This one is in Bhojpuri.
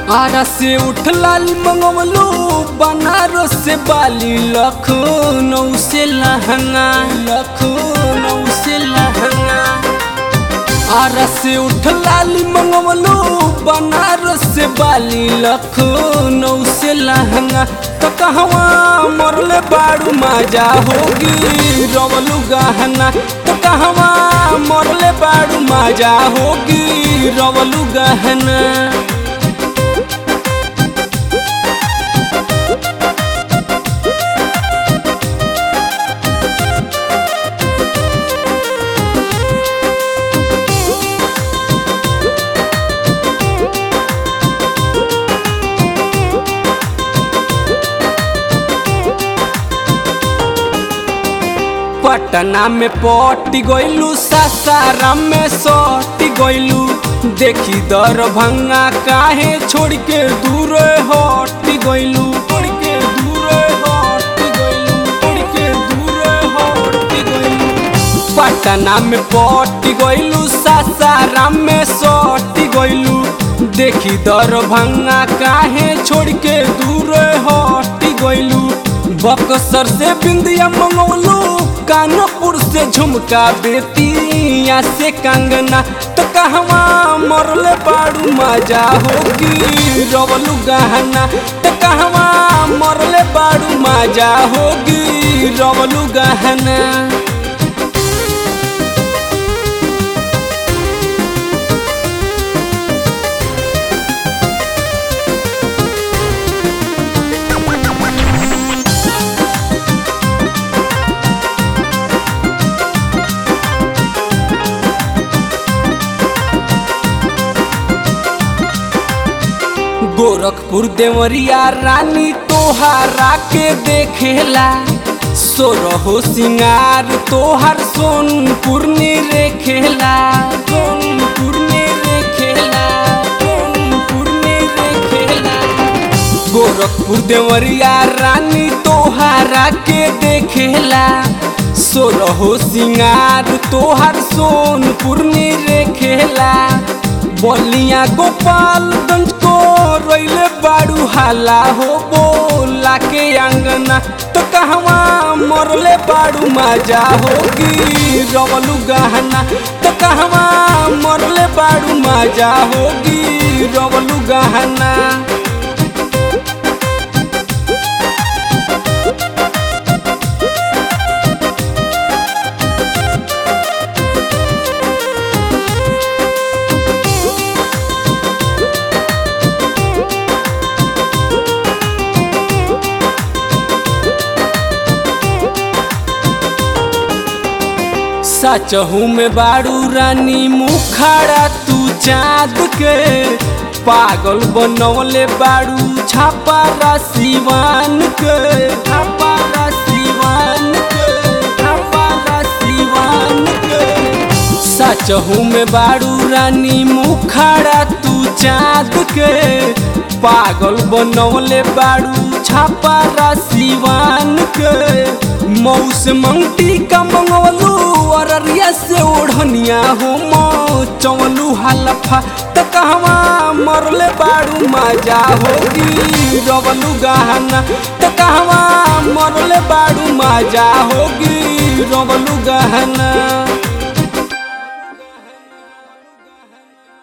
आरा से उठ लाल मंगवलो बनारस से बाली लखनऊ से लहंगा लखनऊ से लहंगा आरा से उठ लाली मंगवलो बनारस से बाली लखनऊ से लहंगा तो कहवा मरले बाड़ू माजा होगी रवलू गहना तो कहवा मरले बाड़ू माजा होगी रवलू गहना पटना में पटी गइलू सासाराम में सटी गइलू देखी दरभंगा काहे छोड़ के दूर हटी गइलू छोड़ के दूर हटी गइलू छोड़ के दूर हटी गइलू पटना में पटी गइलू सासाराम में सटी गइलू देखी दरभंगा काहे छोड़ के दूर हटी गइलू बक्सर से बिंदिया मंगवलू कानपुर से झुमका बेतिया से कंगना तो कहवा मरले बाड़ू मजा होगी रवलू गहना तो कहवा मरले बाड़ू मजा होगी रवलू गहना गोरखपुर देवरिया रानी तोहारा के देखेला सोरहो सिंगार तोहर सोनपुर ने रेखेला सोनपुर ने रेखेला सोनपुर ने रेखेला गोरखपुर देवरिया रानी तोहारा के देखेला सोरहो सिंगार तोहर सोनपुर ने रेखेला बलिया गोपालगंज को रोइले बाड़ू हाला हो बोला के अंगना तो कहवा मरले बाड़ू मजा होगी रवलू गहना तो कहवा मरले बाड़ू मजा होगी रवलू गहना सचहू में बाड़ू रानी मुखाड़ा तू चाँद के पागल बनौले बाड़ू छापा सिवान के छापा सिवान के छापा सिवान के सचहू में बाड़ू रानी मुखाड़ा तू चाँद के पागल बनौले बाड़ू छापा सिवान के मऊ से मंगटी का मंगवलू अररिया से ओढ़निया हो मौ चवलू हलफा त कहवा मरले बाड़ू मजा होगी रवलू गहना त कहवा मरले बाड़ू मजा होगी रवलू गहना